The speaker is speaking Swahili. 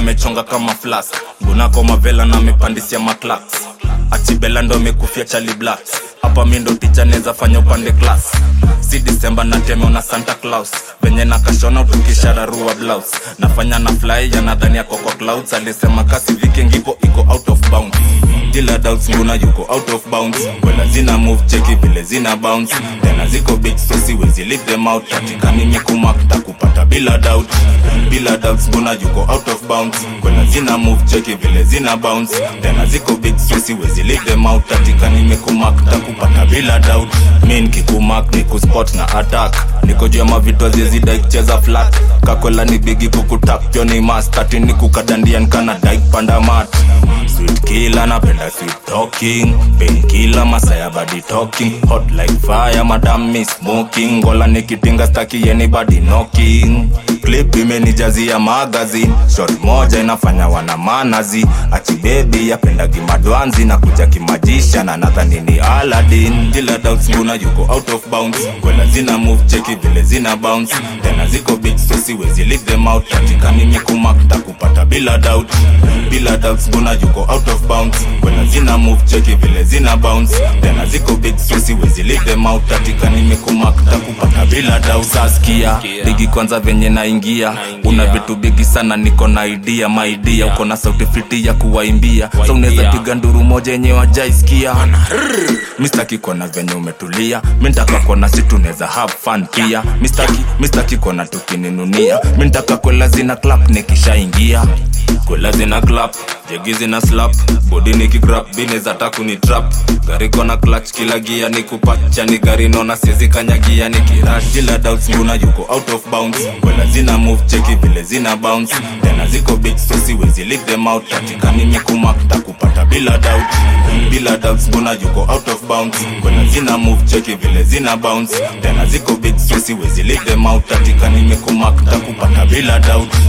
amechonga kama flask gunako mavela na amepandisia maclax achibela ndo amekufia chali blacks hapa mi ndo ticha neza fanya upande class si disemba na teme una santa claus venye na kashona utukishararua blouse nafanya na fly yanadhani yako kwa clouds alisema kasi viking iko iko out of bounds Dila doubts nguna yuko out of bounds Wela zina move cheki vile zina bounce Tena ziko big so siwezi leave them out Katika mimi kumakta kupata bila doubt Bila doubts nguna yuko out of bounds Wela zina move cheki vile zina bounce Tena ziko big so siwezi leave them out Katika mimi kumakta kupata bila doubt Mi nikikumak ni kuspot na attack Niko juu ya mavitu aziezida ikicheza flat Kakwela ni bigi kukutap Pyo ni mastati ni kukadandia nkana daik panda mat Sweet killer napenda sweet talking Painkiller masaya body talking Hot like fire madam me smoking Ngola nikitinga staki anybody knocking Clip imenijazia magazine Shot moja inafanya wana manazi Achi baby yapenda kimadwanzi na kuja kimajisha na nadhani ni Aladdin Dila doubts nguna yuko out of bounds Kwela zina move cheki vile zina bounce Tena ziko big so siwezi leave them out Katika mimi kumakta kupata bila doubt Bila doubts nguna yuko out of bounds Kwela zina move cheki vile zina bounce Tena ziko big so siwezi leave them out Katika mimi kumakta kupata bila doubt Saskia bigi kwanza venye naingia Una vitu bigi sana niko na idea my idea Uko na sauti fiti ya kuwaimbia So unaweza piga nduru moja yenye wajaisikia mistaki kona venye umetulia mintaka kona si tunaweza have fun pia mistaki mistaki kona tukininunia mintaka kwela zina clap nikishaingia kwela zina clap jegi zina slap bodi nikigrap bineza takuni trap gari kona clutch kila gia nikupacha ni gari nona siezi kanyagia nikirash kila doubts nguna yuko out of bounds kwela zina move cheki vile zina bounce tena ziko big so siwezi leave them out katika mimi kumakta kupata bila doubt bila doubts nguna yuko out of bounds kwela zina move cheki vile zina bounce tena ziko big so siwezi leave them out katika mimi kumakta kupata bila doubt